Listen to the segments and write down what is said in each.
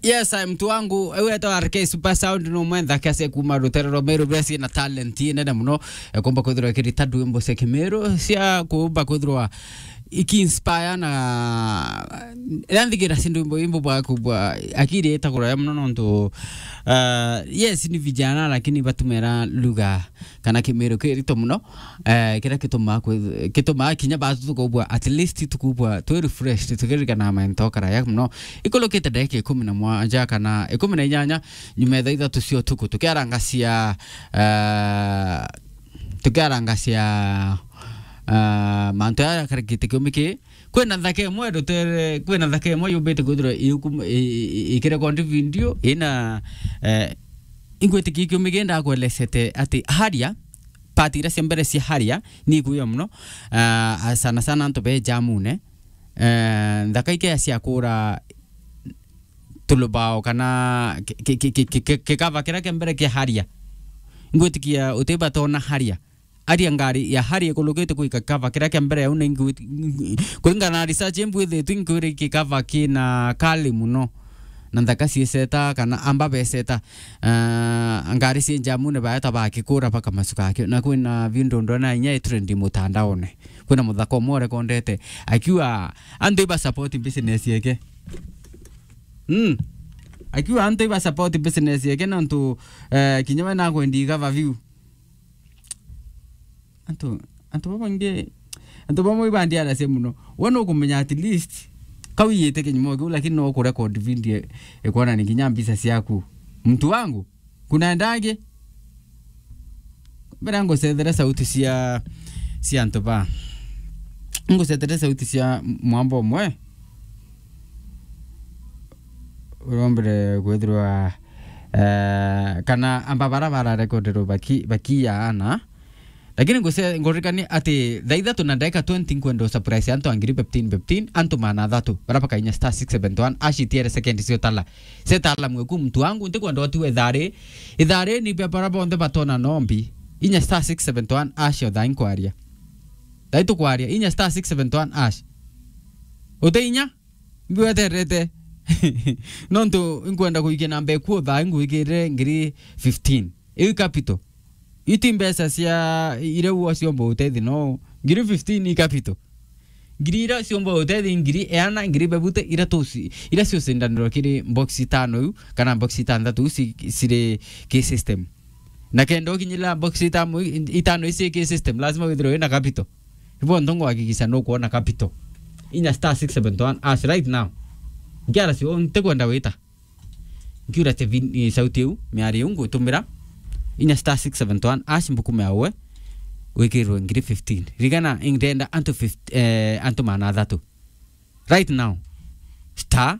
yes ai mtu wangu wetwa rk super sound no mwentha kase kuma ruterero meru besi na talent nene muno kumba kwithirwa kirita ndwimbo cia kimiru cia kumba kwithirwa ikiinspire na ranthigira cindu imbo imbo bwa kubwa akiri itagura ya muno nontu uh, yes ni vijana lakini batumira lugha kana kimiru kirito muno uh, kira kituma kituma kinya batu tukubwa at least tukubwa tu refresh tukiririkana mento karaya muno ikolokite ndagika ikumi na mwanja kana ikumi na inyanya nyuma thaa ithatu cia utuku tukiarangacia uh, tukiarangacia uh, mantu aya karakite kiumi ki kwina thaka imwe rutere kwina thaka imwe yumbite kwithirwa ikirekondi video ina uh, ingwitiki kiumi ki ndakwelesete ati haria pati iria cia mbere cia haria ni iguia muno uh, sana sana antu be jamune uh, thaka ikea cia kura tulubao kana kikava kiria kia mbere kia haria ngwitikia utibatona haria aria ngari ya hari ikulukite kuika kava kiria kia mbere au ningu kuringana na research mbwithitu inkwiri kikava kina kali muno na nthaka cieceta kana amba beceta uh, ngari cie njamune baeta bakikura paka macuka akio na kwina vindo ndona inya itrendi mutandaone kwina muthako umwe rekondete akiwa antu iba support business yake mm akiwa antu iba support business yake nontu uh, kinya we nakwendi gava view antu antu babange antu bamwe bandiara se muno wona ukumenya at least kawiyite kinyumo kiu lakini no kurecord video ikuona ni kinya mbisa ciaku mtu wangu kunaendage mbere ngũcethera sauti cia cia antu ba ngũcethera sauti cia mwamba ũmwe ũrombere kwithirwa uh, kana amba bara bararekonderwo baki bakiyaana lakini nguse ngorikani ati thaa ithatu na ndagika 20 nkwenda surprise antu angiri 15 15 antu mana thatu barapa kainya star 671 ashitiere second cio tala se tala mweku mtu wangu ndi kwenda otiwe ithari ithari ni pe barapa onde batona nombi inya star 671 ash otha inkwaria thai tukwaria inya star 671 ash ute inya ngweterete nontu nkwenda kuikia namba ekuo thaa nguikire ngiri 15 iu capital iti mbeca cia iria uo ciomba utethi no ngiri 15 i capital ngiri iria ciomba utethi ngiri eana ngiri bebute iria tuci iria ciocindanirwo kiri box tano iu kana box itanthatu ciri ki system na kenda ukinyira box itamo itano ici ki system lazima withirwo ina capital hivyo ndo ngwakikisha no kuona capital inya star 671 as right now ngiara cio ntekwenda wita ngiura te sauti iu miari iu ngwitumira inya star 671 ash mbukume awe wikirwe ngiri 15 rigana ingdenda antu 50, eh, antu mana thatu right now star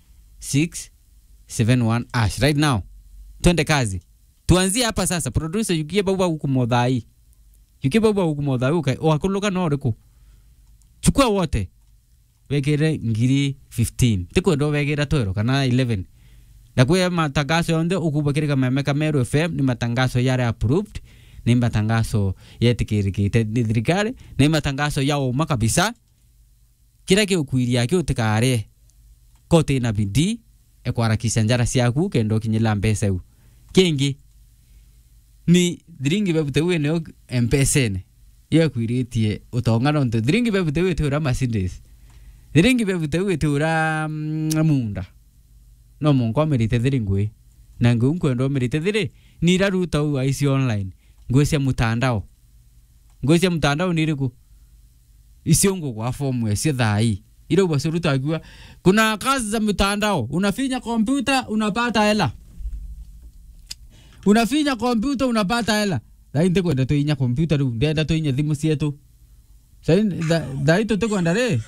671 ash right now twende kazi tuanzie hapa sasa producer yukie bauba huku modhai yukie bauba huku modhai uka wakuluka no riku chukua wote wekire ngiri 15 tikwenda wekira twero kana 11 na kwe matangazo yonde ukuba kiri kameme kameru fm ni matangazo yare approved ni matangazo yetikirikite ni thirikari ni matangazo ya uma kabisa kira kiukwiria kiutikare kote na bidii ekwarakisha njara ciaku kendo kinyila mbeca iu kingi ni thiringi bebute wene mpesene yekwiritie utonga nontu thiringi bebute wite ura Mercedes thiringi bebute wite ura munda no munko amerite thiri ngui na ngui nkwenda amerite thiri ni iraruta u aici online ngui cia mutandao ngui cia mutandao ni iriku icio ngugwa fomu cia thai irauga ciruta akiwa kuna kazi za mtandao unafinya kompyuta unapata hela unafinya kompyuta unapata hela thai ndikwenda tuinya kompyuta riu ndenda tuinya thimu cietu thai tutikwenda ri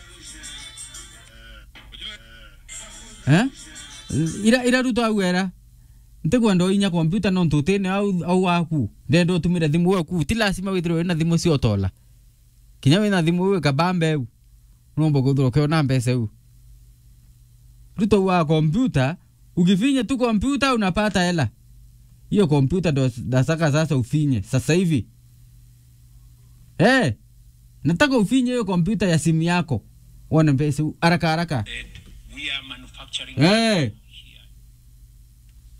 eh ira ira ruto au era ntikwenda inya kompyuta no ntutine au au aku ndenda utumire thimu yaku ti lazima withirwe wina thimu cio tola kinya wina thimu wi kabambe u nombo kuthirwo kiona mbeca u ruto wa kompyuta ukifinya tu kompyuta unapata hela hiyo kompyuta ndo dasaka sasa ufinye sasa hivi eh nataka ufinye hiyo kompyuta ya simu yako uone pesa haraka haraka we are manufacturing eh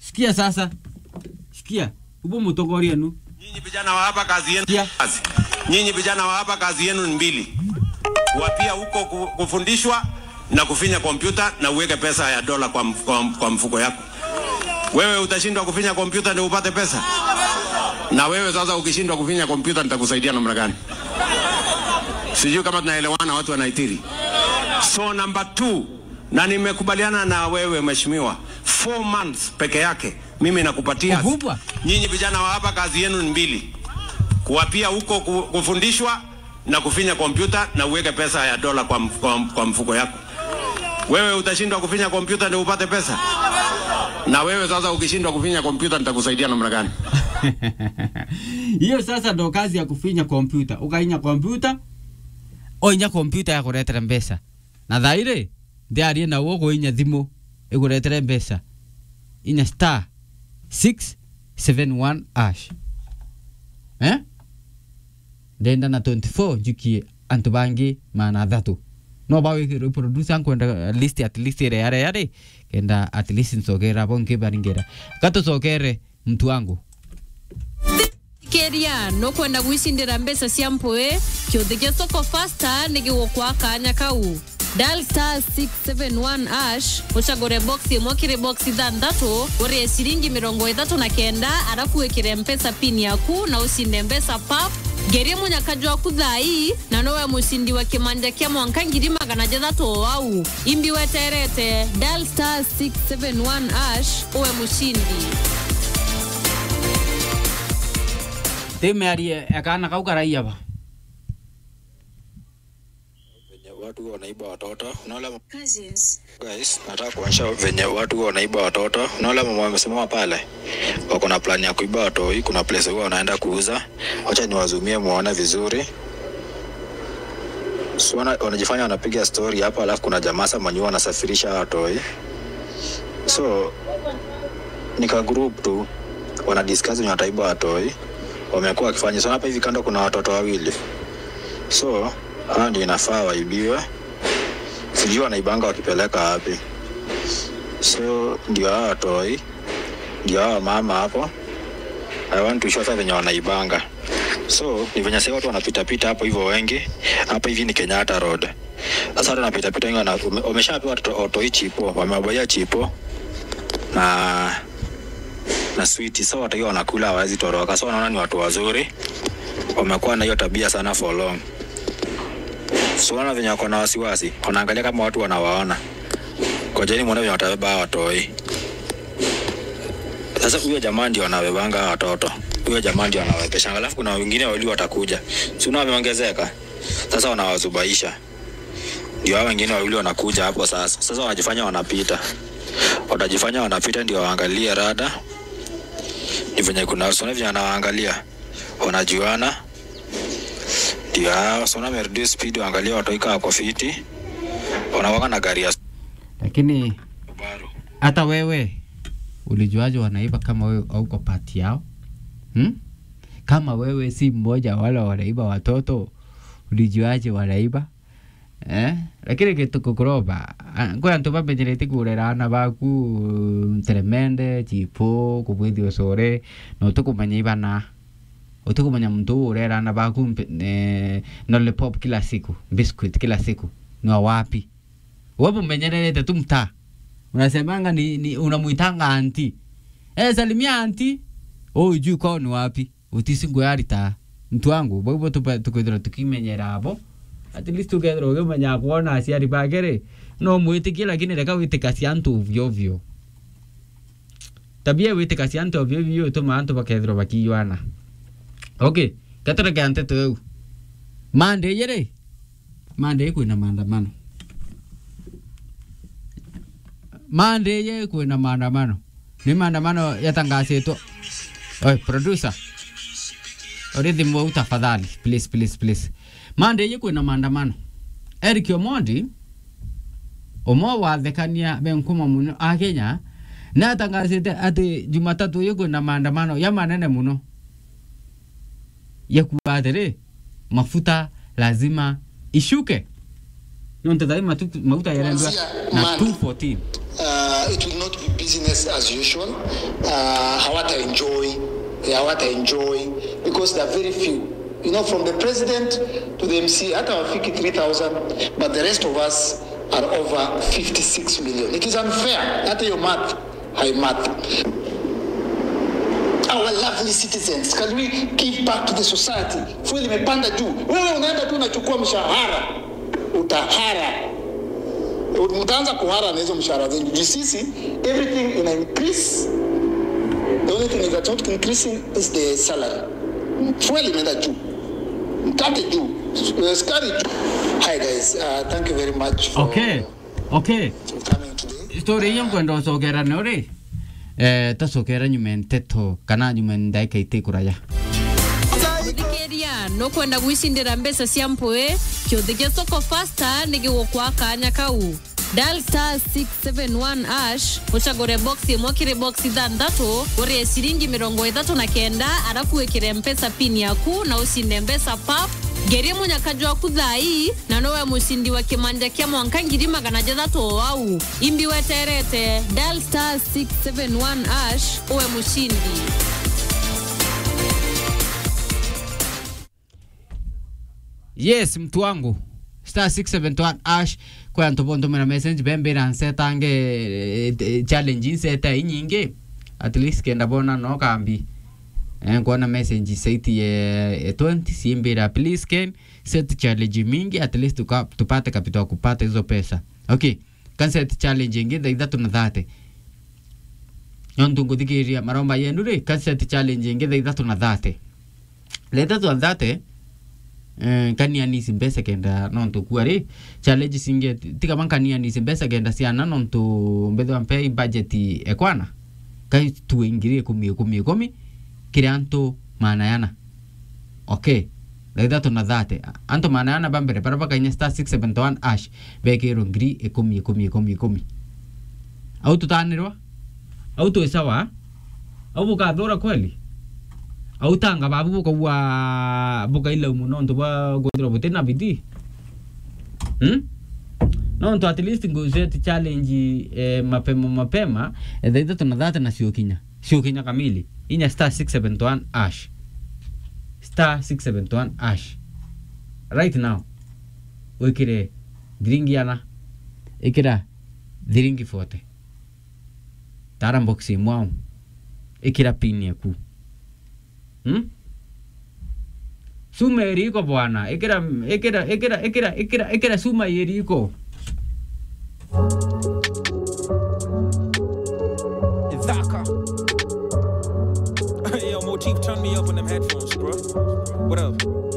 sikia sasa sikia upo mutongoria nu Nyinyi vijana wa hapa kazi yenu Yeah. kazi. Nyinyi vijana wa hapa kazi yenu ni mbili. Kuwapia huko ku- kufundishwa na kufinya kompyuta na uweke pesa ya dola kwa, mf- kwa, kwa mfuko yako. Wewe utashindwa kufinya kompyuta ndio upate pesa? Na wewe sasa ukishindwa kufinya kompyuta nitakusaidia namna gani? Sijui kama tunaelewana watu wanaitiri. So number two, na nimekubaliana na wewe mheshimiwa, four months peke yake mimi nakupatia Ukubwa. Nyinyi vijana wa hapa kazi yenu ni mbili, kuwapia huko ku- kufundishwa na kufinya kompyuta na uweke pesa ya dola kwa, mf- kwa, kwa mfuko yako. Wewe utashindwa kufinya kompyuta ndio upate pesa? Na wewe sasa ukishindwa kufinya kompyuta nitakusaidia namna gani? hiyo sasa ndo kazi ya kufinya kompyuta ukainya kompyuta oinya kompyuta ya kuretera mbeca na thaire ndiarie na wo kuinya thimu iguretere mbeca inya star 671 ash eh ndenda na 24 njukie antu bangi mana thatu no bawikirwe producer nkwenda list at least ire yare yare kenda at least nsogera bo nkibaringera gatusogere mtu wangu keria no kwenda gwicindira mbeca cia mpui kiuthi gia soko fasta ni gigukwa kanya kau dial star 671 ash ucagure box imwe kiri box ithanthatu urie ciringi mirongo ithatu na kenda arafu wikire mpesa pin yaku na ucinde mbeca pap ngerie munyakaju waku thai na nowe mucindi wa kimanja kia mwanka ngiri magana jathatu o au imbi weterete dial star 671 ash uwe mucindi timearie akana kau karaia ba venye watu huwa wanaiba watoto unaona Cousins. guys nataka kuonyesha venye watu huwa wanaiba watoto unaona mama wamesimama pale wako na plan ya kuiba watoi kuna place huwa wanaenda kuuza wacha niwazumie muone vizuri so, wana, wanajifanya wanapiga story hapa alafu kuna jamaa sasa mwenye huwa wanasafirisha watoi so nika group tu wana discuss wenye wataiba watoi wamekuwa wakifanya so hapa hivi kando kuna watoto wawili so hawa ndio inafaa waibiwe sijui wanaibanga wakipeleka wapi so ndio hawa watoi ndio hawa mama hapo I want to show sasa venye wanaibanga so ni venye sasa watu wanapitapita hapo hivyo wengi hapa hivi ni Kenyatta Road sasa watu wanapitapita wengi wana- wame- wameshapewa watoto- watoi chipo wamewabaia chipo na na switi so watu hiyo wanakula hawawezi toroka so wanaona ni watu wazuri wamekuwa na hiyo tabia sana for long so wana venye wako na wasiwasi wanaangalia kama watu wanawaona kojeni mwone venye watabeba hawa watoi sasa huyo jamaa ndio anabebanga hawa watoto huyo jamaa ndio anawabebeshanga alafu kuna wengine wawili watakuja si unaona wameongezeka sasa wanawazubaisha ndio hao wengine wawili wanakuja hapo sasa sasa wanajifanya wanapita watajifanya wanapita ndio waangalie rada ni venye kuna sona venye anawaangalia wanajuana ndio hao sona amereduce speed waangalia watoika wako fiti wanawaka na gari ya lakini Subaru hata wewe ulijuaje wanaiba kama wewe auko pati yao hmm? kama wewe si mmoja wala wanaiba watoto ulijuaje wanaiba eh? lakini kitu kuroba kwe antu bamenyerete kurera ana baku tremende chipo kubwithi ucore na utukumenya ibana utukumenya mtu urera ana baku mpe- eh, lollipop kila siku biscuit kila siku ni wa wapi wewe umenyerete tu mtaa unasemanga ni, ni unamwitanga anti eh, salimia anti oh, ujui kwao ni wapi utisingo yarita mtu wangu boibo tukwithira tukimenyera abo at least tukethira ukimenya kuona aciari bakere no mwitikie lakini reka witikacia antu ovyo ovyo tabia witikacia antu ovyo ovyo ituma antu bakethirwo bakiywana okay gatureke nteto eu mande yere mande kwina maandamano mande ye kwina maandamano ni maandamano yatangasitwo oi producer ori thimu au tafadhali please please please mande ye kwina maandamano Eric Omondi umwe wathekania benkuma muno a Kenya na atangasite ati Jumatatu ĩyo kwĩna maandamano ya manene muno ya kuga atĩrĩ mafuta lazima ishuke nonte thai matu- mafuta yarendwa na 214 uh, it will not be business as usual. Uh, hawata enjoy, hawata enjoy because there are very few. You know, from the president to the MC, hata wafiki 3,000, but the rest of us are over 56 million. It is unfair. Hata your math, high math. Our lovely citizens, can we give back to the society? Fuel imepanda juu. Wewe unaenda tu unachukua mshahara, utahara mtaanza kuhara na hizo mshahara zenyu juu sisi everything ina increase the only thing that's not increasing is the salary fuel imeenda juu mkate juu uh, skari juu hi guys uh, thank you very much for okay okay coming today story iyo nkwenda ucokera ni uri eh tacokera nyuma nteto kana nyuma ndaika itikuraya thikĩria nũkwenda gwicindĩra mbeca cia mpũĩ kĩũthĩ gĩa soko fasta nĩ gĩgũkwa kanya kau dial star 671 ash ũcagũre box ĩmwe kĩrĩ box ithathatũ ũrĩe ciringi mĩrongo ĩtatũ na kenda arabu wĩkĩre mpesa pin yaku na ũcinde mbeca pap ngerie mũnyakaji waku thai na nowe mũcindi wa kĩmanja kĩa mwanka ngiri magana jathatu o wau imbi weterete dial star 671 ash uwe mũcindi yes mtu wangu star 671 ash kwa ntobo ntomera message bembera nsetange eh, eh, challenge nseta inyingi at least kenda bona no kambi eh, kuona message saiti eh, 20 simbira please ken set challenge mingi at least tuka, tupate kapito kupata hizo pesa okay kan set challenge ingi tha ithatu na thate nontu nguthikiria maromba yenu ri kan set challenge ingi tha ithatu na thate tha ithatu na thate eh, kanianisi mbesa kenda nontu kuari challenge singe tika man kanianisi mbesa kenda siana nontu mbethwa mpe budget ekwana kai tuingirie ikumi ikumi ikumi kiri antu manayana okay thaithatu na thate antu manayana bambere bara bakainya star 671 ash bekirwo ngiri ikumi ikumi ikumi ikumi au tutanirwa au twisawa au bukathura kweli au tanga babu bukaua bukaila muno ntu bwa gwithirwa butina bidii hmm? nontu at least nguzeti challenge eh, mapema mapema eh, thaa ithatu na thate na ciokinya ciokinya kamili inya star 671 ash star 671 ash right now wikire thiringi ana ikira thiringi 40 tara box imwao ikira pin yaku hmm? suma eriko bwana ikira ikira ikira ikira ikira ikira suma yeriko Dhaka. Yo, Motif, turn me up on them headphones, bro. What up?